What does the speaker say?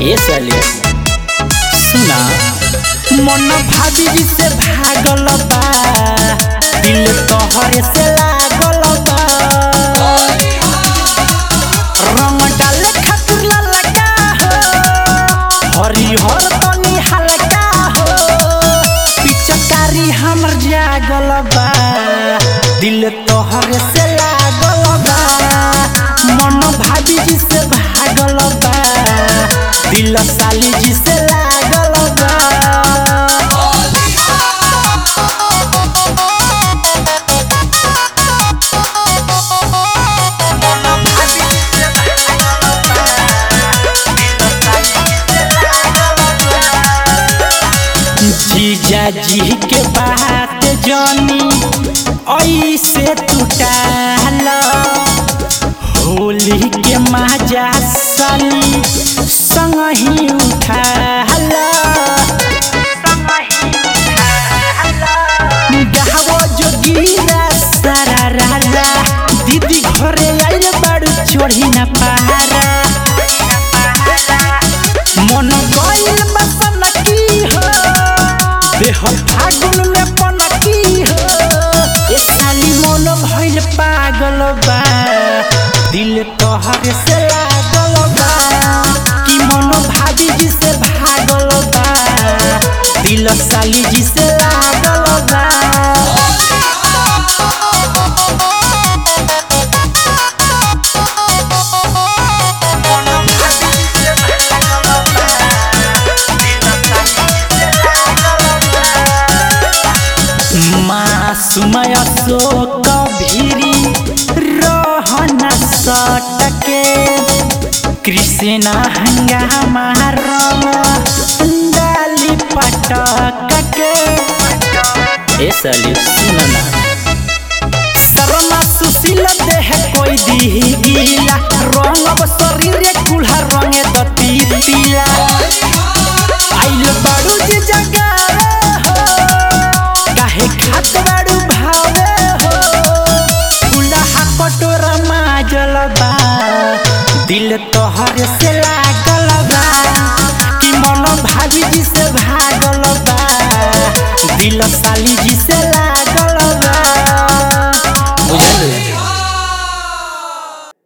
ए साली सुना मन भाभी जी से भागल बा दिल तोहरे से लागल बा रंग डाले खातिर ललका हो हरिहर तनी हल्का हो पिचकारी हमर जागल बा दिल तोहरे से लागल बा मन भाभी जी से भागल बा दिल साली जी से लागल बा जीजा जी के बात जानी ऐसे टूटाल होली के मजा साली संग ही उठाल गावो जोगीरा सारा रारा दीदी घरे आइल बाड़ू चढ़ी ना पहारा मन गइल बसन की हो देह फागुन में पनकी हो ए साली मन भइल पागल बा दिल तोहर से लागल बा कि मन भाभी जी से भागल बा दिल साली जी से लागल बा मासुमय शोक भीरी रहन सटके कृष्ण हंगामा रंग डाली पटक के ए साली सुन ना शर्मा सुशील देह कोई दी गीला रंग शरीर कुल्हा रंगे दती तिला आइल बाड़ू जी जगावे हो काहे खात बाड़ू भावे हो कुल्हा कटोरा माजल बा दिल तोहर से लागल बा कि मन भाभी जी से भागल बा दिल साली जी से लागल